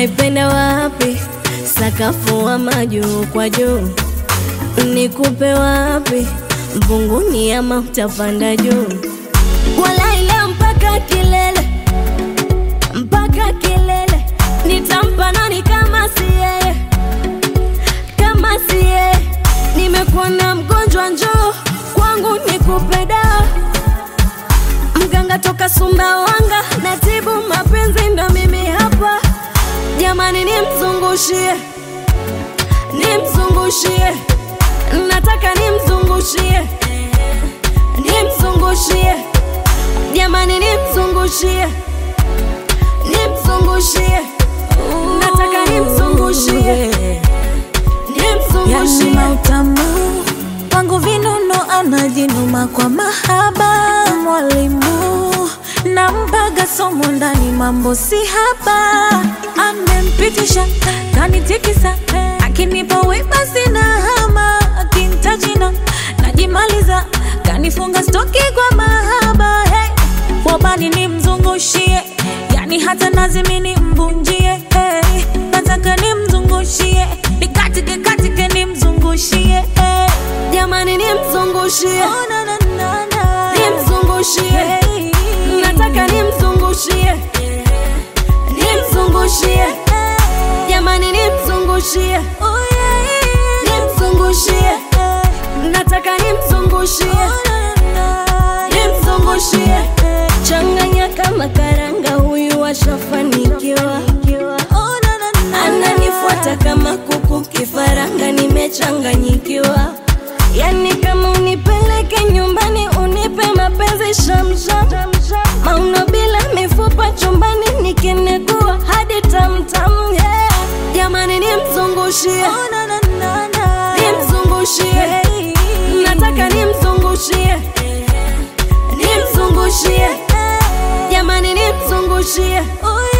unaipenda wapi? Sakafu ama juu kwa juu? Nikupe wapi? Mbunguni ama utapanda juu? Walaila mpaka kilele, mpaka kilele, nitampa nani kama si yeye, kama si yeye? Nimekuwa na mgonjwa, njoo kwangu nikupe dawa. Mganga toka Sumbawanga, natibu mapenzi, ndo mimi hapa. Jamani, nimzungushie, nimzungushie, nataka nimzungushie, nimzungushie, jamani, nimzungushie, nimzungushie, nataka nimzungushie, Yani nimzungushie. mautamu wangu vinono anajinuma kwa mahaba mwalimu nampaga somo ndani mambo si haba amempitisha kanitikisa akinipa wema sina hama akintajina najimaliza kanifunga stoki kwa mahaba hey. wabani nimzungushie yani hata nazimi nimbunjie hey. nataka nimzungushie nikatike katike nimzungushie hey. Jamani, nimzungushie, oh, na, na, na, na. nimzungushie, Hey. nataka nimzungushie, nimzungushie, jamani, nimzungushie, Oh, yeah, yeah, nimzungushie, yeah. nataka nimzungushie, Oh, na, na, na. nimzungushie, changanya kama karanga, huyu ashafanikiwa, Oh, na, na, na. ananifuata kama kuku kifaranga, nimechanganyikiwa. Yani kama unipeleke nyumbani, unipe mapenzi shamsham, mauno bila mifupa chumbani, nikinegua hadi tamtam, yeah. Jamani, nimzungushie, Oh, na, na, na, na. nimzungushie, Hey. nataka nimzungushie, nimzungushie, jamani, nimzungushie, Oh,